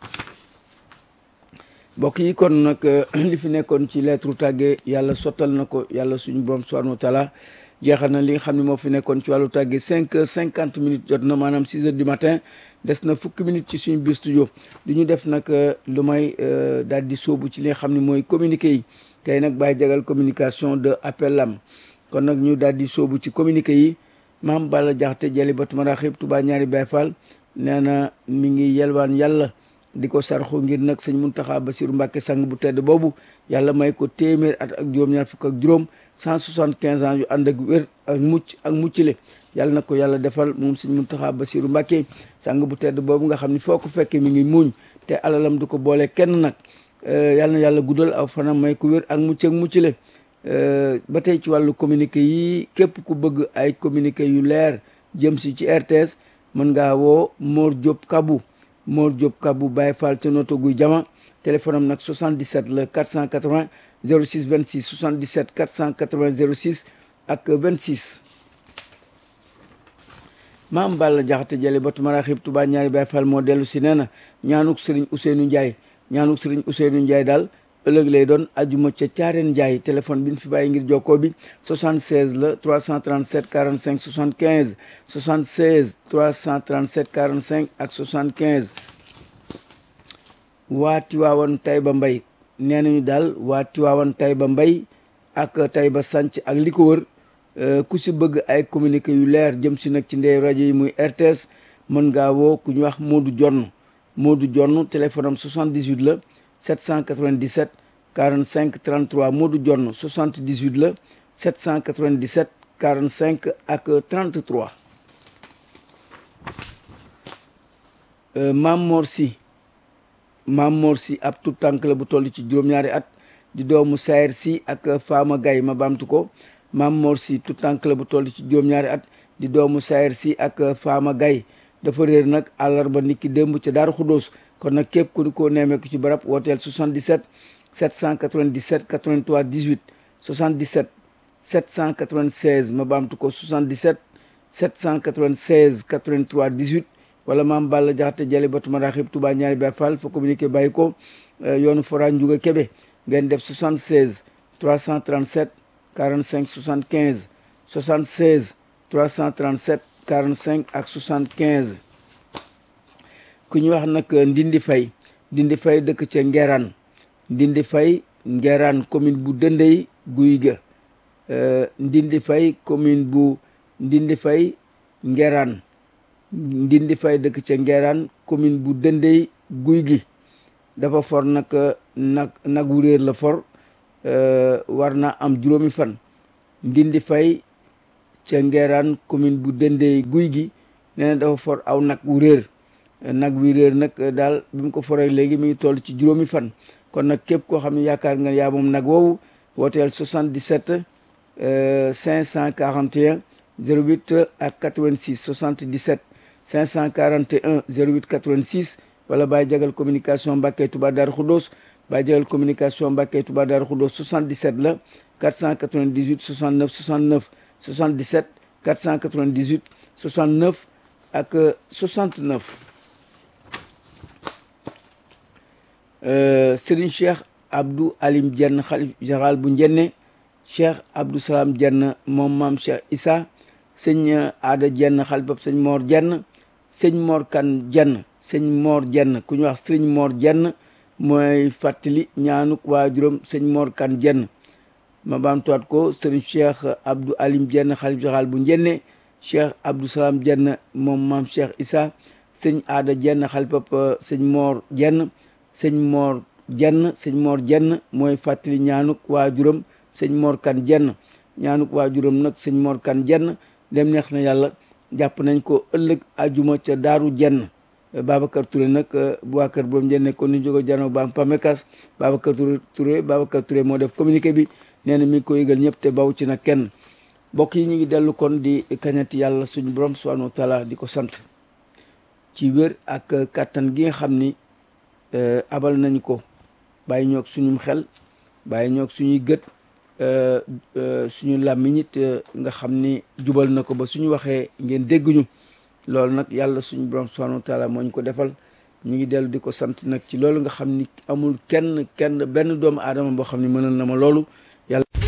mbokk yi kon nag li fi nekkoon ci lettre tàggee yàlla sottal na ko yàlla suñu borom subhanahu wa taala jeexal na li nga xam ne moo fi nekkoon ci wàllu tàggee cinq heures cinquante minutes jot na maanaam six heures du matin des na fukki minutes ci suñu biir studio du ñu def nag lu may daal di sóobu ci li nga xam ne mooy communiqué yi tey nag bàyyi jagal communication de appel lam kon nag ñu daal di sóobu ci communiqué yi maam Balla Jaxate jali batu maraxib Tuubaa ñaari Baay Faal nee na mi ngi yelwaan yàlla di ko sarxu ngir nag sëñ Muntaxa Basiru Mbàkke sang bu tedd boobu yàlla may ko téeméer at ak juróom-ñaar fukk ak juróom cent soixante quinze ans yu ànd ak wér ak mucc ak muccile yàlla na ko yàlla defal moom sëñ Muntaxa Basiru Mbàkke sang bu tedd boobu nga xam ne foo ko fekkee mi ngi muuñ te alalam du ko boole kenn nag yàlla na yàlla guddal aw fanam may ko wér ak mucc ak muccile ba tey ci wàllu communiqué yi képp ku bëgg ay communiqué yu leer jëm si ci RTS mën ngaa woo Mor Diop Kabou Mor Diop Kabou Baye Fall ca noto guy jama téléphone am nag 77 la 480 06 26 77 480 06 ak 26 maam Balla Jaxate jële batu maraxib Tuubaa ñaari Baye Fall moo dellu si nee na ñaanuk Sëriñ Ousseynou Ndiaye ñaanuk Sëriñ Ousseynou Ndiaye daal ëllëg lay doon ajuma ca caareen Ndiaye téléphone bi ñu fi bàyyi ngir jokkoo bi 76 la 337 45 75 76 337 45 ak 75 waa Tiwaawan Tayba Mbay nee nañu daal waa Tiwaawan Tayba Mbay ak Tayba Sanc ak li ko wër ku si bëgg ay communiqué yu leer jëm si nag ci ndey rajo yi muy RTS mën ngaa woo ku ñu wax Modou Jonn Modou Jonn téléphone am 78 la 797 45 33 Modou Jonn 78 la 797 45 ak 33 Mam Mor Si Mam Mor Si ab tout tànk la bu toll ci juróom-ñaari at di doomu Sayer Si ak Fama Gaye ma baamtu ko Mam Mor Si tout tànk la bu toll ci juróom-ñaari at di doomu Sayer Si ak Fama Gaye dafa réer nag àllarba niki démb ca Daaru Xudóos kon nag képp ku ko nemmeeku ci barab wooteel 77 797 83 18 77 796 ma baamtu ko 77 796 83 18 wala maam Balla Jaxate Jali Batu Maraxib Touba ñaari Baay Fall fa communiqué bàyyi ko yoonu Fora Ndiouga Kébé ngeen def 76 337 45 75 76 337 45 ak 75 ku ñu wax nag Ndindi Fay Ndindi Fay dëkk ca Ngeraan Ndindi Fay Ngeraan commune bu Dëndey Guy ga Ndindi Fay commune bu Ndindi Fay Ngeraan Ndindi Fay dëkk ca Ngeraan commune bu Dëndey Guy gi dafa for nag nag nag wu réer la for war na am juróomi fan Ndindi Fay ca Ngeraan commune bu Dëndey Guy gi nee na dafa for aw nag wu réer nag wi réer nag daal bi mu ko foree léegi mi ngi toll ci juróomi fan kon nag képp koo xam ne yaakaar nga yaa moom nag woowu wooteel 77 541 08 ak 86 77 541 08 86 wala Baye Jagal communication Mbàkke Touba Darou Khoudoss Baye Jagal communication Mbàkke Touba Darou Khoudoss 77 la 498 69 69 77 498 69 ak 69 Serigne Cheikh Abdou Alim Dieng xalif général bu Njenne Cheikh Abdou Salam Dieng moom maam Cheikh Issa sëñ Aada Dieng xalifab sëñ Mor Dieng sëñ Mor Kan Dieng sëñ Mor Dieng ku ñu wax sëñ Mor Dieng mooy fàttali ñaanuk waajuram sëñ Mor Kan Dieng ma baamtuwaat ko Serigne Cheikh Abdou Alim Dieng xalif général bu Njenne Cheikh Abdou Salam Dieng moom maam Cheikh Issa sëñ Aada Dieng xalifab sëñ Mor Dieng sëñ Mor Jenn sëñ Mor Jenn mooy fàttali ñaanuk waajuram sëñ Mor Kan Jenn ñaanuk waajuram nag sëñ Mor Kan Jenn dem neex na yàlla jàpp nañ ko ëllëg ajuma ca Daaru Jenn Babacar Touré nag bu waa kër boobu njenne kon ni jógo jano baam pamekas Babacar Touré Babacar Touré moo def communiqué bi nee na mi ngi ko yëgal ñëpp te baw ci nag kenn mbokk yi ñu ngi dellu kon di kañati yàlla suñu borom subhanahu wa taala di ko sant ci wér ak kàttan gi nga xam ni abal nañ ko bàyyi ñoog suñum xel bàyyi ñoog suñuy gët suñu làmmiñ it nga xam ni jubal na ko ba suñu waxee ngeen dégguñu loolu nag yàlla suñu borom subhanahu wa taala moo ñu ko defal ñu ngi dellu di ko sant nag ci loolu nga xam ni amul kenn kenn benn doomu aadama boo xam ni mënal na ma loolu yàlla